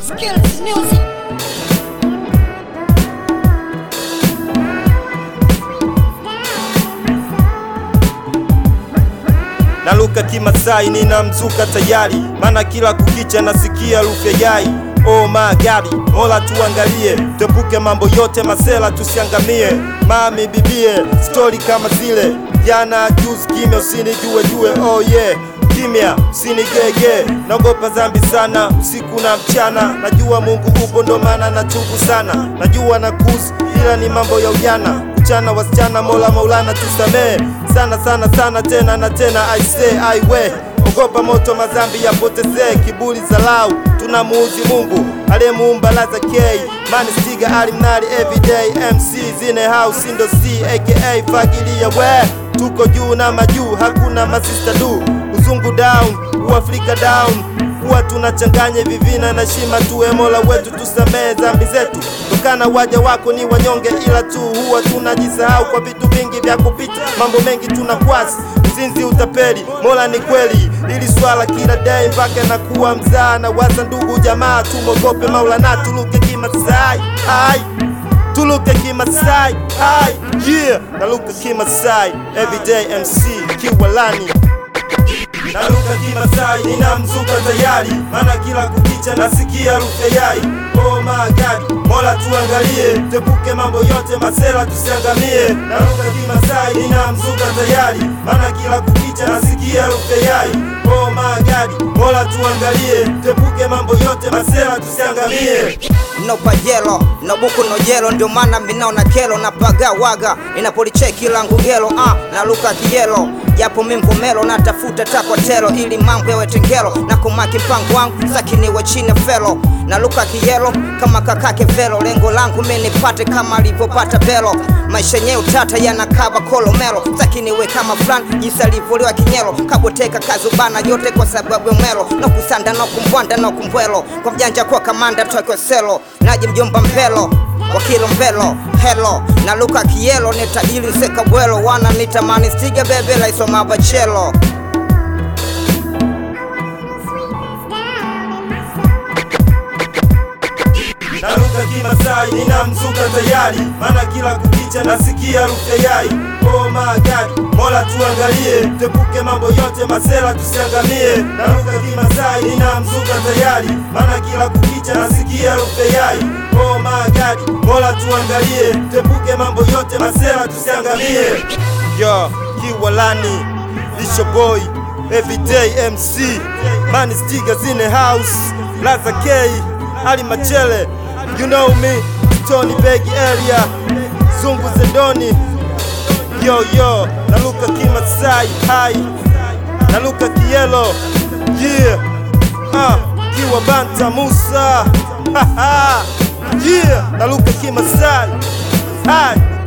Skills music. naluka kimasai ninamzuka tayari mana kila kukicha nasikia harufu ya yai Oh my God, mola tuangalie, tuepuke mambo yote masela tusiangamie. Mami bibie, stori kama zile jana juzi, kimya usinijue jue, oh yeah kimya usinigege, naogopa dhambi sana usiku na mchana. Najua Mungu upo ndo maana natubu sana, najua na kuzi ila ni mambo ya ujana Mchana wasichana, mola maulana tusamee sana sana sana, tena na tena, I say I we ogopa moto, madhambi yapotezee, kiburi zalau, tunamuuzi Mungu aliyemuumba laza K mani stiga alimnari everyday MC zine house ndo C aka fagilia we tuko juu na majuu, hakuna masista du uzungu down uafrika down kuwa tunachanganya vivina na shima tuwe mola wetu tusamee dhambi zetu tokana waja wako ni wanyonge ila tu huwa tunajisahau kwa vitu vingi vya kupita mambo mengi tunakwasi uzinzi utapeli mola ni kweli ili swala kila day mpaka nakuwa mzaa na waza ndugu jamaa tumogope maulana tuluke kimasai ai tuluke kimasai ai yeah naluka kimasai everyday mc kiwalani naluka kimasai ninamzuka tayari mana kila kukicha nasikia harufu ya yai oh my god mola tuangalie tepuke mambo yote masela tusiangamie naluka kimasai ninamzuka tayari mana kila kukicha nasikia harufu ya yai oh my god mola tuangalie tepuke mambo yote masela tusiangamie no pajelo no buku no jelo, ndio maana minaona kelo na paga waga inapolicheki langu gelo ah, na luka kijelo japo mimvumelo natafuta takwatelo ili mambo yawe tengelo na kumaki mpango wangu sakiniwe chini felo na luka kijelo kama kakake velo lengo langu minipate kama alivyopata belo maisha yenyewe utata yanakaba kolomelo sakiniwe kama fulani jinsi alivyoliwa kinyelo kaboteka kazubana yote kwa sababu ya mwelo no kusanda no kumbwanda no kumbwelo kwa mjanja kwa kamanda tokyo selo naji mjomba mpelo wakilo mbelo helo na luka kielo ni tajiri nseka bwelo wana nitamani stiga bebe laisoma bachelo naruka kimasai ninamzuka tayari mana kila kukicha nasikia harufu ya yai oh my god mola tuangalie tepuke mambo yote masela tusiangamie naruka kimasai ninamzuka tayari mana kila kukicha nasikia harufu ya yai oh my god mola tuangalie tepuke mambo yote masela tusiangamie yo kiwalani lisho boy everyday mc mani stiga zine house laza k ali machele you know me tony begi area zungu zendoni yo yo naluka kimasai hai naluka kielo yeah ah kiwa banta musa ha ha yeah naluka kimasai hai